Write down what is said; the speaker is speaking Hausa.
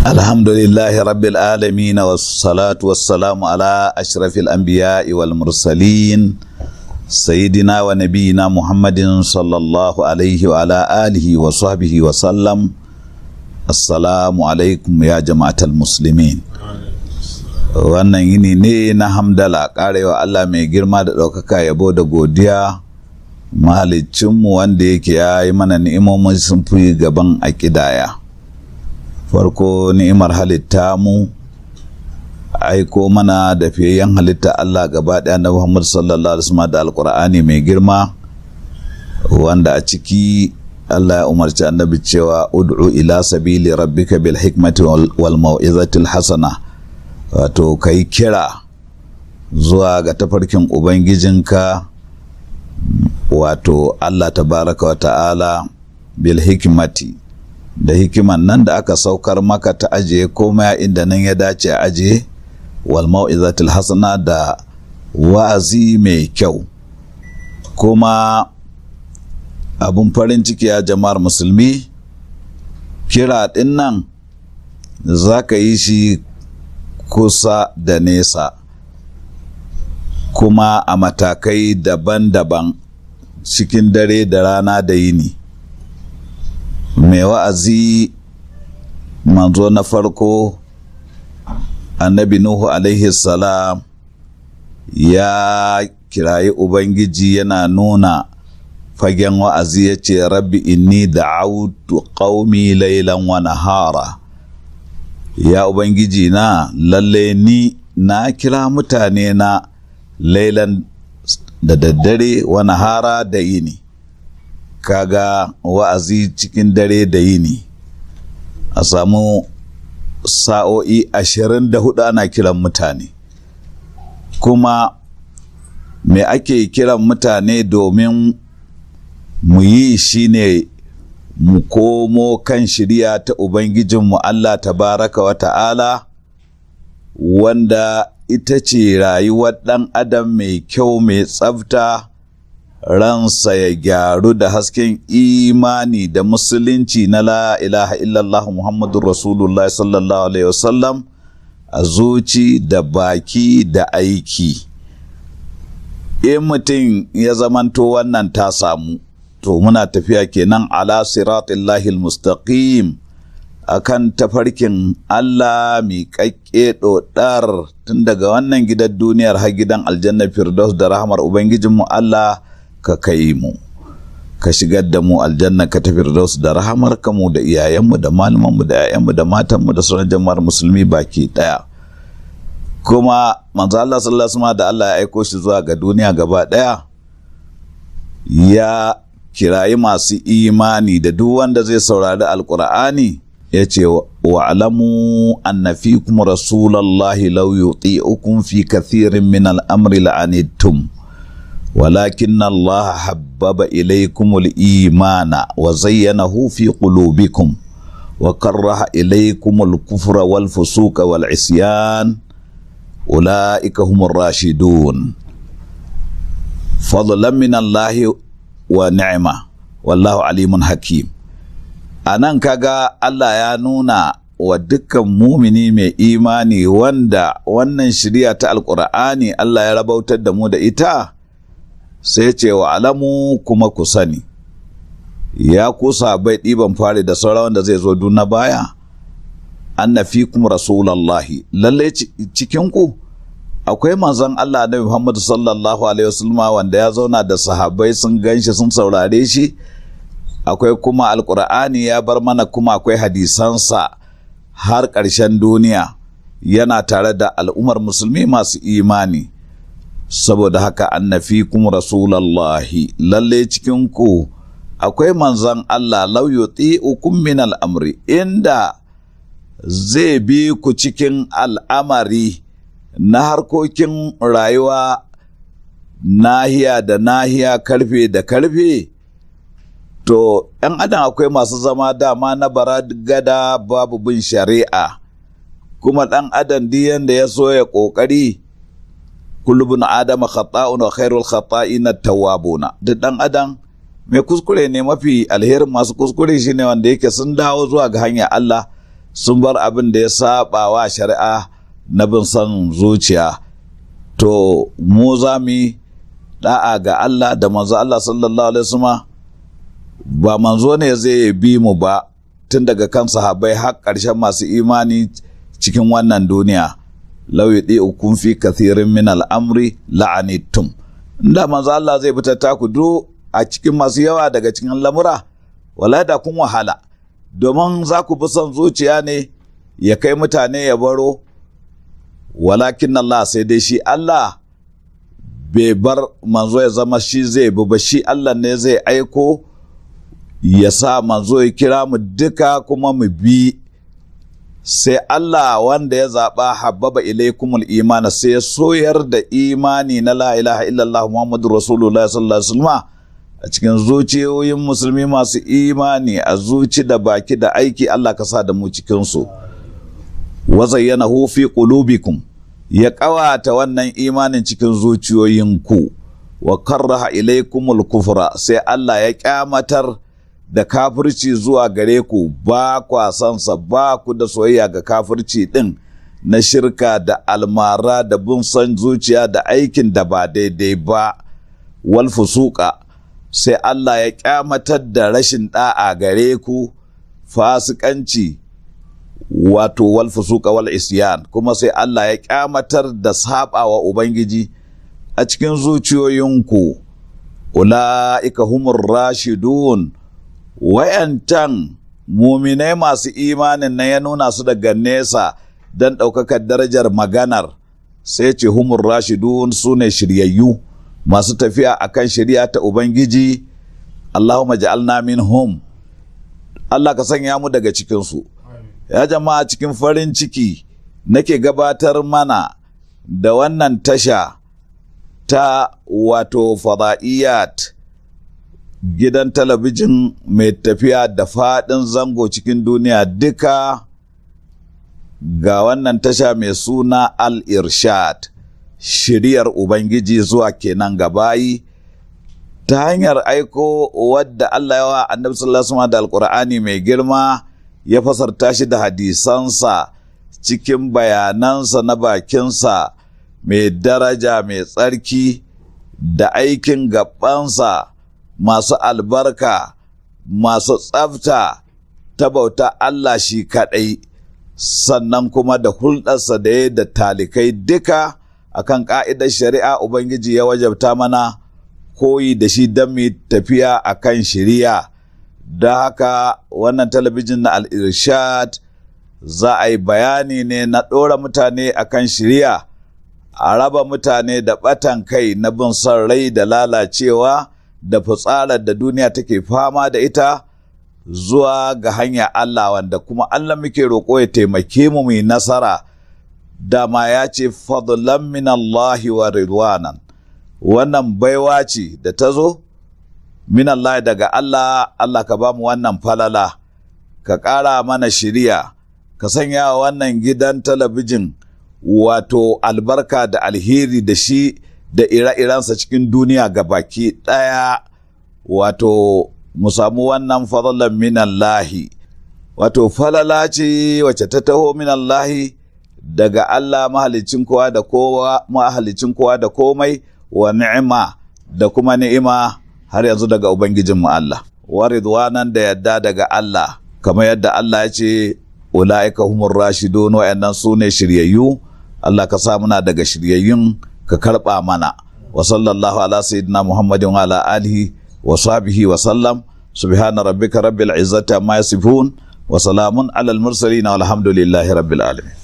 الحمد لله رب العالمين والصلاة والسلام على أشرف الأنبياء والمرسلين سيدنا ونبينا محمد صلى الله عليه وعلى آله وصحبه وسلم السلام عليكم يا جماعة المسلمين wannan yini ne na hamdala karewa Allah mai girma da ɗaukaka yabo da godiya mahalicinmu wanda yake ya yi mana ni'imomin sun fi gaban a ƙidaya. farko ni'imar halitta mu aiko mana da fiyayyen halitta Allah gaba ɗaya na Muhammad sallallahu alaihi wasallam da alkur'ani mai girma wanda a ciki Allah ya umarci annabi cewa ud'u ila sabili rabbika bil hikmati wal mau'izatil hasana wato kai kira zuwa ga tafarkin ubangijinka wato Allah tabaraka wa ta'ala bil hikmati da hikiman nan da aka saukar maka ta ajiye komai inda nan ya dace a ajiye wal mau'izatul hasana da wa'azi mai kyau kuma abun farin ciki ya jama'ar musulmi kira ɗin nan za ka yi shi kusa da nesa kuma a matakai daban-daban cikin dare da rana da yini mai wa'azi manzo na farko annabi nuhu alaihi salam ya kirayi ubangiji yana nuna fagen wa'azi ya ce rabbi inni da'autu qaumi lailan wa nahara ya ubangiji na lalle ni na kira mutane na lailan da daddare wa nahara da yini kaga wa'azi cikin dare da yini a samu sa'o'i ashirin da hudu ana kiran mutane kuma me ake kiran mutane domin mu yi shi ne mu komo kan shirya ta ubangijinmu Allah tabaraka wa ta'ala wanda ita ce rayuwar ɗan adam mai kyau mai tsafta ransa ya gyaru da hasken imani da musulunci na la ilaha illallah muhammadun rasulullah sallallahu alaihi wasallam a zuci da baki da aiki in mutum ya zamanto wannan ta samu to muna tafiya kenan ala siratillahi mustaqim akan tafarkin Allah miƙaƙƙe ɗoɗar tun daga wannan gidan duniyar har gidan aljanna firdaus da rahmar ubangijinmu Allah ka kai mu ka shigar da mu aljanna ka tafi da su da rahamar mu da iyayenmu da malamanmu da 'ya'yanmu da matanmu da sauran jama'ar musulmi baki daya kuma manzo Allah sallallahu alaihi da Allah ya aiko shi zuwa ga duniya gaba daya ya kirayi masu imani da duk wanda zai saurari alkur'ani ya ce wa alamu anna fikum rasulallahi law yuti'ukum fi kathirin min al-amri la'anittum ولكن الله حبب إليكم الإيمان وزينه في قلوبكم وكره إليكم الكفر والفسوق والعصيان أولئك هم الراشدون فضلا من الله ونعمة والله عليم حكيم anan kaga Allah ya nuna wa dukkan mumini mai imani wanda wannan shirya ta alkur'ani Allah ya rabautar da mu da ita sai ce wa alamu kuma ku sani ya kusa bai ɗiban fari da sauran wanda zai zo na baya anna fikum rasulallahi lallai cikinku akwai manzon Allah na Muhammad sallallahu alaihi wasallam wanda ya zauna da sahabbai sun ganshi sun saurare shi akwai kuma alkur'ani ya bar mana kuma akwai hadisansa har ƙarshen duniya yana tare da al'ummar musulmi masu imani saboda haka annafi kuma rasulallahi lalle cikin ku akwai manzon Allah lau yuti'ukum min al'amri inda zai bi ku cikin al'amari na harkokin rayuwa nahiya da nahiya karfe da karfe to ‘yan adam akwai masu zama dama na bara gada babu bin shari'a kuma ɗan adam diyan da ya so ya ƙoƙari kulubun adama khata'un wa khairul khata'ina tawwabuna duk dan adam mai kuskure ne mafi alherin masu kuskure shine wanda yake sun dawo zuwa ga hanyar Allah sun bar abin da ya saba wa shari'a na bin son zuciya to mu za mu da'a ga Allah da manzo Allah sallallahu alaihi wasallam ba manzo ne zai bi mu ba tun daga kan sahabbai har ƙarshen masu imani cikin wannan duniya law ukun fi kathirin min al'amri la'anittum inda manzo Allah zai fita taku do a cikin masu yawa daga cikin lamura wala da kun wahala domin za ku bi son zuciya ne ya kai mutane ya baro walakin Allah sai dai shi Allah bai bar manzo ya zama shi zai bi ba shi Allah ne zai aiko ya sa manzo ya kira mu duka kuma mu bi sai Allah wanda ya zaɓa habbaba ilaikumul imana sai ya soyar da imani na la ilaha illallah Muhammadu Rasulullah sallallahu alaihi wasallam a cikin zuciyoyin musulmi masu imani a zuci da baki da aiki Allah ka sa da mu cikinsu wa zayyanahu fi qulubikum ya ƙawata wannan imanin cikin zuciyoyinku wa karraha ilaikumul kufra sai Allah ya kyamatar da kafirci zuwa gare ku ba kwa sansa ba ku da soyayya ga kafirci ɗin na shirka da almara da bin son zuciya da aikin da ba daidai ba wal fusuka sai Allah ya kyamatar da rashin ɗa'a gare ku fasikanci wato wal fusuka wal isyan kuma sai Allah ya kyamatar da saɓawa Ubangiji a cikin zuciyoyinku ula'ika humur rashidun wayantan muminai masu imanin na ya nuna su daga nesa don ɗaukakar darajar maganar sai ce humur rashidun su ne shiryayyu masu tafiya akan shirya ta ubangiji allahumma ja'alna minhum allah ka sanya mu daga cikinsu ya jama'a cikin farin ciki nake gabatar mana da wannan tasha ta wato fada'iyat gidan talabijin mai tafiya da faɗin zango cikin duniya duka ga wannan tasha mai suna al-irshad shiriyar ubangiji zuwa kenan gabayi ta hanyar aiko wadda Allah yawa annabi sallallahu alaihi da alkur'ani mai girma ya fasarta shi da hadisansa cikin bayanansa na bakinsa mai daraja mai tsarki da aikin gabansa masu albarka masu tsafta ta bauta Allah shi kaɗai sannan kuma da hulɗarsa da ya da talikai duka akan ƙa'idar shari'a Ubangiji ya wajabta mana koyi da shi don mu tafiya akan shari'a da haka wannan talabijin na al-irshad za a yi bayani ne na ɗora mutane akan shari'a a raba mutane da ɓatan kai na bin son rai da lalacewa da fitsarar da duniya take fama da ita zuwa ga hanya Allah wanda kuma Allah muke roƙo ya taimake mu mai nasara dama ya ce fadlan min Allahi wa ridwanan wannan baiwa ce da ta zo min Allah daga Allah Allah ka ba mu wannan falala ka ƙara mana shiriya ka sanya wannan gidan talabijin wato albarka da alheri da shi da ire-irensa cikin duniya ga baki ɗaya wato mu samu wannan fadalan minallahi wato falala ce wacce ta taho minallahi daga Allah mahalicin kowa da kowa mahalicin kowa da komai wa ni'ima da kuma ni'ima har yanzu daga ubangijinmu Allah wa ridwanan da yadda daga Allah kamar yadda Allah ya ce ula'ika humur rashidun wa'annan su ne shiryayyu Allah ka sa muna daga shiryayyun ka karɓa mana wa sallallahu ala sayyidina muhammadin wa ala alihi wa sahbihi wa sallam subhana rabbika rabbil izzati amma yasifun wa salamun alal mursalin walhamdulillahi rabbil alamin